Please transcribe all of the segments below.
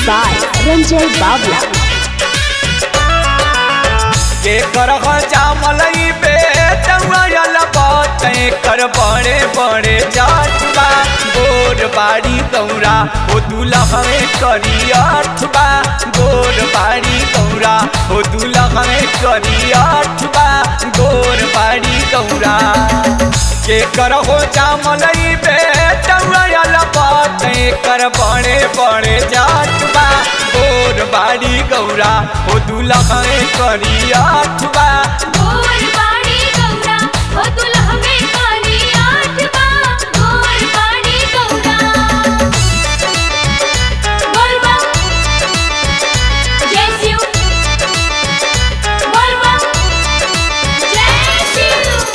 by Ranjay Babla. के कर जामलई बे चौयल बाते कर बड़े बड़े जाटबा गोर बाड़ी गौरा ओ दुलहवे करी अठबा गोर बाड़ी गौरा ओ दुलहवे करी अठबा गोर बाड़ी गौरा के कर हो जामलई बे चौयल बाते कर बड़े बड़े जाटबा गोर बाड़ी गौरा ओ दुलहवे करी अठबा गोर बाड़ी गौरा ओ दुल्हवे काली आठवा गोर बाड़ी गौरा बोल बम जय शिव बोल बम जय शिव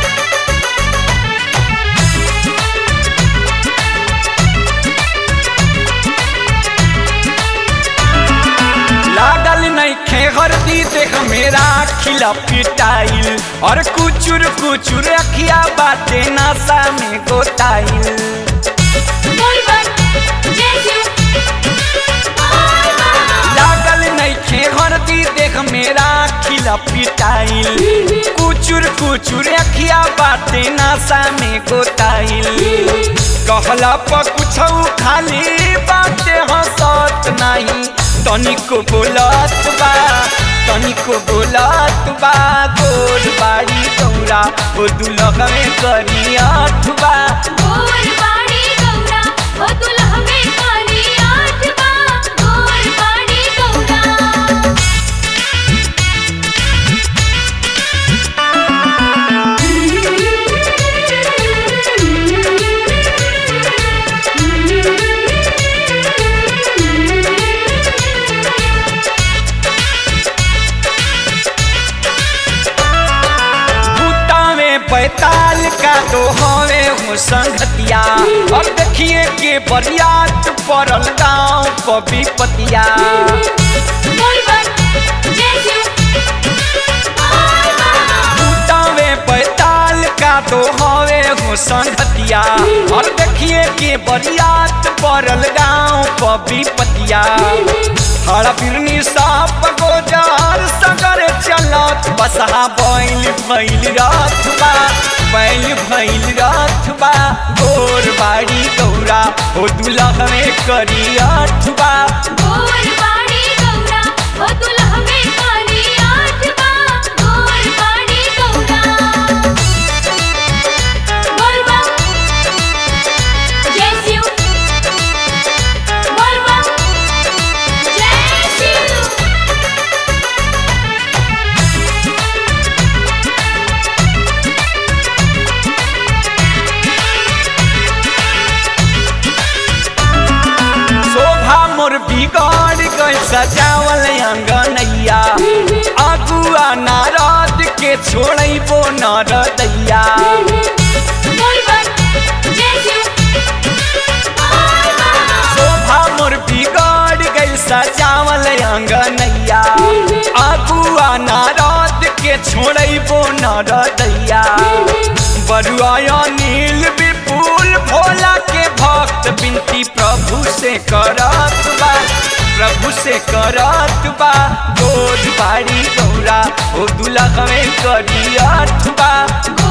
लागल नहीं खेहरती देख मेरा खिला पिटाइल और कुचुर कुचुर अखिया बाटे नासा में गोताइल बोल बम जय शिव बोल बम लागल नहीं खेहरती देख मेरा खिला पिटाइल कुचुर कुचुर अखिया बाटे नासा में गोताइल कहला पर कुछ खाली बाटे हंसत नहीं तनिको बोलत बा तनिको बोलत बा गोर बाड़ी गौरा ओ दुलहवे करी अठबा गोर बाड़ी गौरा ओ दुल्हवे काली आठवा गोर बाड़ी गौरा बूटा में पैताल का तो हवे हो संगतिया और देखिए के बरियात पड़ल गाँव पबी पतिया बोल बम जय शिव बोल बम बूटा में पैताल का तो हवे हो संगतिया और देखिए के बरियात पड़ल गाँव पबी पतिया हरा बिरनी साप गोजार सगर चलत बसहा बैल भैल रथबा बैल भैल रथबा गोर बाड़ी गौरा ओ दुलहवे करी अठबा गोर बाड़ी गौरा ओ दुल्हवे काली आठवा गोर बाड़ी गौरा बोल बम जय शिव बोल बम जय शिव शोभा मोर बिगड़ गई सजावल अंगनैया अगुआ नारद के छोड़बो नरदैया बोल बम जय शिव बोल बम शोभा मोर बिगड़ गई सजावल अंगनैया अगुआ नारद के छोड़बो नरदैया बरुआ नील विपुल भोला के भक्त बिनती प्रभु से करत बा प्रभु से करत बा गोद बाड़ी गौरा ओ दुलहवे करी अठबा